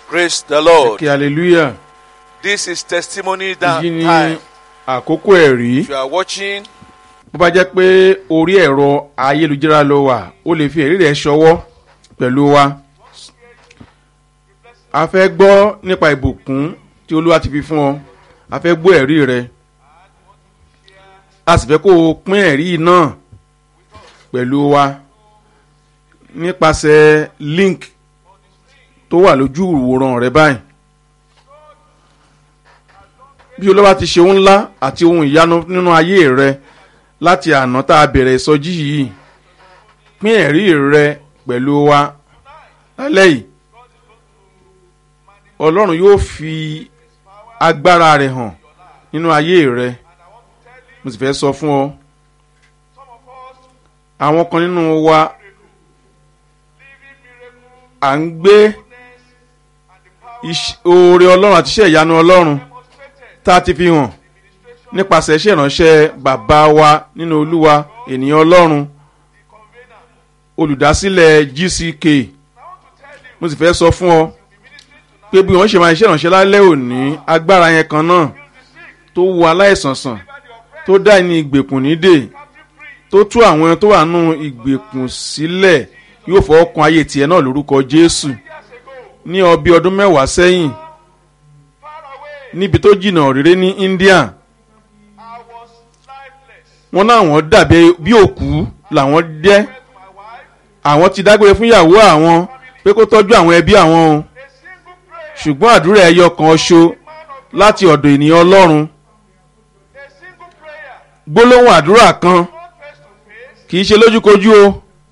Praise the Lord. kí hallelujah This is testimony that èyí ni time. àkókò ẹ̀rí If you are watching, bó bá jẹ́ pé orí ẹ̀rọ ayélujára ló wà ó lè fi ẹ̀rí rẹ̀ ṣọwọ́ pẹ̀lú wa a fẹ́ gbọ́ nípa ìbùkún tí olúwa ti fi fún ọ a fẹ́ gbọ́ ẹ̀rí rẹ a sì fẹ́ kó o pín ẹ̀rí náà pẹ̀lú wa nípasẹ̀ link tó wà lójú ìwòran rẹ báyìí bí olúwa ti ṣe ohun ńlá àti ohun ìyanu nínú ayé rẹ láti àná tá a bẹ̀rẹ̀ ìsọjí yìí pín ẹ̀rí rẹ pẹ̀lú wa lálẹ́ yìí ọlọ́run yóò fi agbára rẹ̀ hàn nínú ayé rẹ mo sì fẹ́ sọ fún ọ àwọn kan nínú wa à ń gbé iṣ- oore ọlọ́run àti iṣẹ́ ìyanu ọlọ́run tá a ti fi hàn nípasẹ̀ iṣẹ́ ìránṣẹ́ bàbá wa nínú olúwa ènìyàn ọlọ́run olùdásílẹ̀ gck mo sì fẹ́ sọ fún ọ pé bí wọ́n ṣe máa iṣẹ́ ìránṣẹ́ lálẹ́ òní agbára yẹn kan náà tó wo aláìsàn sàn tó dá ẹni ìgbèkùn nídè tó tú àwọn tó wà nù ìgbèkùn sílẹ̀ yóò fọwọ́ kan ayé tiẹ̀ náà lórúkọ jésù ní ọbí ọdún mẹ́wàá sẹ́yìn níbi tó jìnnà rere ní india wọn láwọn dàbí bí òkú làwọn jẹ́ àwọn ti dágbére fún ìyàwó àwọn pé kó tọ́jú àwọn ẹbí àwọn o ṣùgbọ́n àdúrà ẹyọ kan ṣo láti ọ̀dọ̀ ènìyàn ọlọ́run gbólóhùn àdúrà kan kì í ṣe lójúkojú o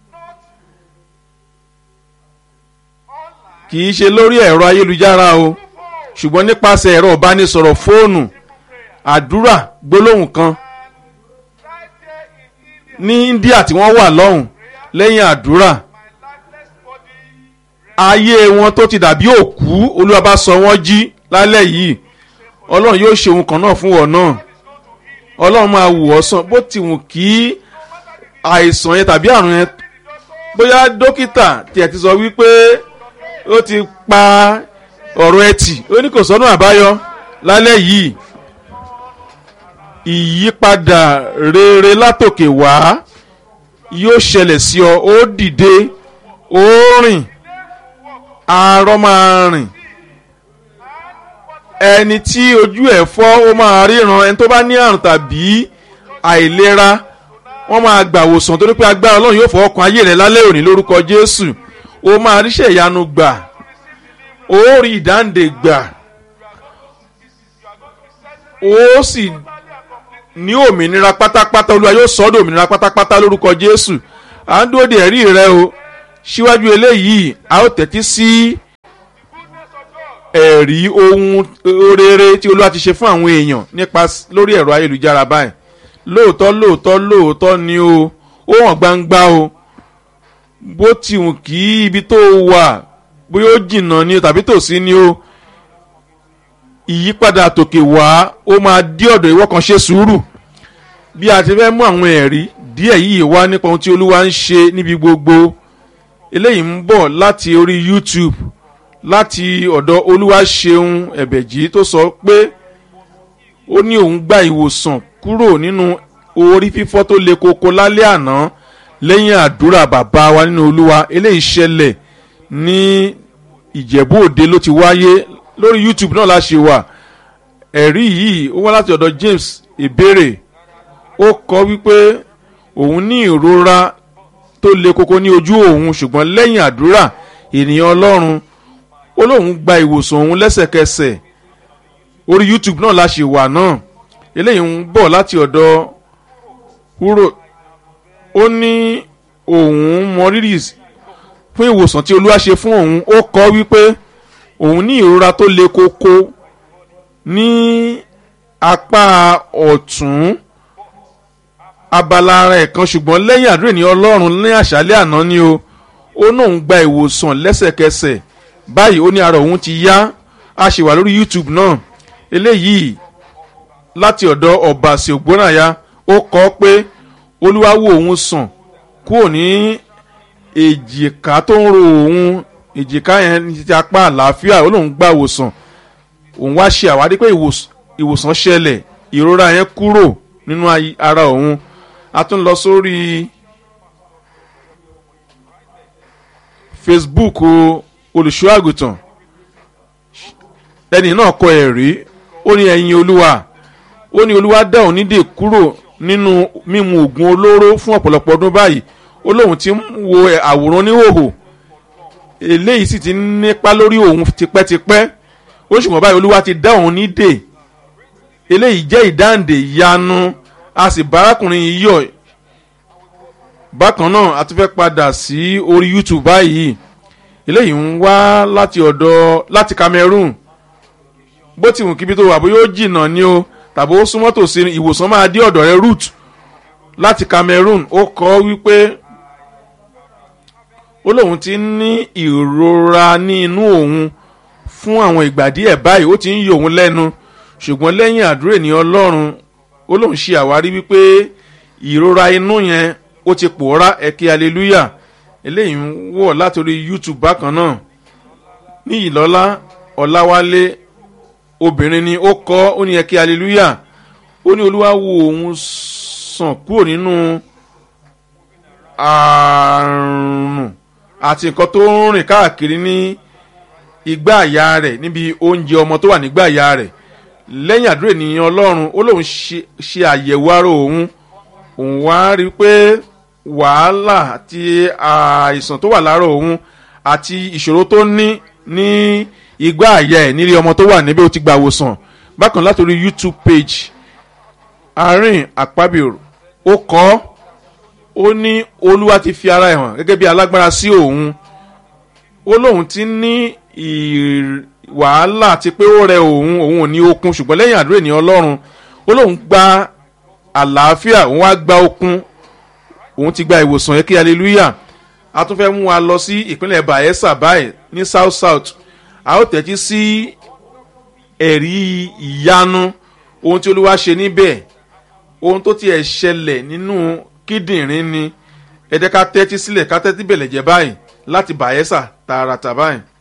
kì í ṣe lórí ẹ̀rọ ayélujára o ṣùgbọ́n nípasẹ̀ ẹ̀rọ ìbánisọ̀rọ̀ fóònù àdúrà gbólóhùn kan ní india tí wọ́n wà lọ́hùn lẹ́yìn àdúrà ayé wọn tó ti dàbí òkú olúwa bá sọ wọ́n jí lálẹ́ yìí ọlọ́run yóò ṣe ohun kan náà fún wọn náà ọlọ́run máa wù ọ́ sàn bó ti wù kí àìsàn yẹn tàbí àrùn yẹn bóyá dókítà tiẹ̀ ti sọ wípé ó ti pa ọ̀rọ̀ ẹtì ó ní kò sọ́nà àbáyọ lálẹ́ yìí ìyípadà rere látòkè wá yóò ṣẹlẹ̀ sí ọ ó dìde ó rìn arọ́ máa rìn ẹni tí ojú ẹ̀ fọ́ ó máa ríran ẹni tó bá ní àrùn tàbí àìlera wọ́n máa gbàwòsàn torí pé agbára ọlọ́run yóò fọwọ́ kan ayé rẹ̀ lálẹ́ òní lórúkọ jésù ó máa ríṣẹ́ ìyanu gbà ó rí ìdáǹdè gbà ó sì ní òmìnira pátápátá olúwa yóò sọ ọ́ dé òmìnira pátápátá lórúkọ jésù à ń dúró de ẹ̀rí rẹ o síwájú eléyìí a ó tẹ́tí sí ẹ̀rí ohun rere tí olúwa ti ṣe fún àwọn èèyàn nípa lórí ẹ̀rọ ayélujára báyìí lóòótọ́ lóòótọ́ lóòótọ́ ni o ó hàn gbangba o bó ti wù kí ibi tó wà bóyá ó jìnnà ni o tàbí tòsí ni o ìyípadà tòkè wá ó máa dí ọ̀dọ̀ ìwọ kan ṣe sùúrù bí a ti fẹ́ mú àwọn ẹ̀rí díẹ̀ yìí wá nípa ohun tí olúwa ń ṣe níbi gbogbo eléyìí ń bọ̀ láti orí youtube láti ọ̀dọ̀ olúwa ṣeun ẹ̀bẹ̀jì tó sọ pé ó ní òun gba ìwòsàn kúrò nínú orí fífọ́ tó le koko lálẹ́ àná lẹ́yìn àdúrà bàbá wa nínú olúwa eléyìí ṣẹlẹ̀ ní ìjẹ̀bú òde ló ti wáyé lórí youtube náà la ṣe wà ẹ̀rí yìí ó wá láti ọ̀dọ̀ james ìbéèrè ó kọ wípé òun ní ìrora tó le koko ní ojú òun ṣùgbọ́n lẹ́yìn àdúrà ènìyàn ọlọ́run ó lóun gba ìwòsàn òun lẹ́sẹ̀kẹsẹ̀ orí youtube náà la ṣe wà náà eléyìí ń bọ̀ láti ọ̀dọ̀ húrò ó ní òun mọ rírì fún ìwòsàn tí olúwa ṣe fún òun ó kọ wípé òun ní ìrora tó le koko ní apá ọ̀tún abala ara ẹ̀ kan ṣùgbọ́n lẹ́yìn àdúrà ní ọlọ́run ní àṣálẹ́ àná ni o ó náà ń gba ìwòsàn lẹ́sẹ̀kẹsẹ̀ báyìí ó ní ara òun ti yá a ṣì wà lórí youtube náà eléyìí láti ọ̀dọ̀ ọ̀bàṣẹ̀ ògbónàyà ó kọ́ pé olúwa wo òun sàn kúrò ní èjìká tó ń ro òun èjìká yẹn ní ti apá àlàáfíà ó lóun gba ìwòsàn òun wá ṣe àwárí pé ìwòs- ìwòsàn ṣẹlẹ̀ ìrora yẹn kúrò nínú ayé- ara òun a tún lọ sórí facebook o, olùṣọ́ àgùntàn ẹni náà kọ ẹ̀rí ó ní ẹ̀yin olúwa ó ní olúwa dá òun nídè kúrò nínú mímu oògùn olóró fún ọ̀pọ̀lọpọ̀ ọdún báyìí ó lóun ti ń wo ẹ̀- àwòrán níhòòhò eléyìí sì ti ń nípa lórí òun tipẹ́tipẹ́ ó ṣùgbọ́n báyìí olúwa ti dá òun nídè eléyìí jẹ́ ìdáǹdè ìyanu a sì bá arákùnrin yìí yọ̀ bákan náà a tún fẹ́ padà sí orí youtube báyìí eléyìí ń wá láti ọ̀dọ̀ láti cameroon bó ti wù kíbi tó wà bó yóò jìnnà ni o tàbí ó súnmọ́ tòsí ni, ìwòsàn máa dé ọ̀dọ̀ rẹ root láti cameroon ó kọ́ wípé ó lóun ti ń ní ìrora ní inú òun fún àwọn ìgbà díẹ̀ báyìí ó ti ń yọ òun lẹ́nu ṣùgbọ́n lẹ́yìn àdúrà ènìyàn ọlọ́run ó lóun ṣe àwárí wípé ìrora inú yẹn ó ti pòórá ẹ̀kẹ́ hallelujah eléyìí ń wọ̀ látòrí youtube bákan náà ní ìlọ́lá ọ̀làwálé obìnrin ni ó kọ́ ó ní ẹ̀kẹ́ hallelujah ó ní olúwa wo òun sàn kúrò nínú àrùn àti nǹkan tó ń rìn káàkiri ní igbá àyà rẹ̀ níbi oúnjẹ ọmọ tó wà nígbà àyà rẹ̀ lẹ́yìn àdúrà ènìyàn ọlọ́run ó lóun ṣe ṣe àyẹ̀wò ara òun òun wá rí i pé wàhálà àti àìsàn tó wà lára òun àti ìṣòro tó ní ní igbá àyà ẹ̀ nílé ọmọ tó wà níbẹ̀ ó ti gba àwòsàn bákan látòrí youtube page àárín àpábíò ó kọ́ ó ní olúwa ti fi ara ẹ̀ hàn gẹ́gẹ́ bí alágbára sí òun ó lóun ti ní ì- wàhálà àti pé ó rẹ òun òun ò ní okun ṣùgbọ́n lẹ́yìn àdúrà ènìyàn ọlọ́run ó lóun gba àlàáfíà òun wá gba okun òun ti gba ìwòsàn yẹn kí hallelujah a tún fẹ́ mú wa lọ sí ìpínlẹ̀ bayelsa báyìí ní south south a ó tẹ̀tí sí ẹ̀rí ìyanu ohun tí olúwa ṣe níbẹ̀ ohun tó tiẹ̀ ṣẹlẹ̀ nínú kíndìnrín ni ẹ jẹ́ ká tẹ́tí sílẹ̀ ká tẹ́tí bẹ̀lẹ̀ jẹ́ báyìí láti bayelsa tààràtà báyìí.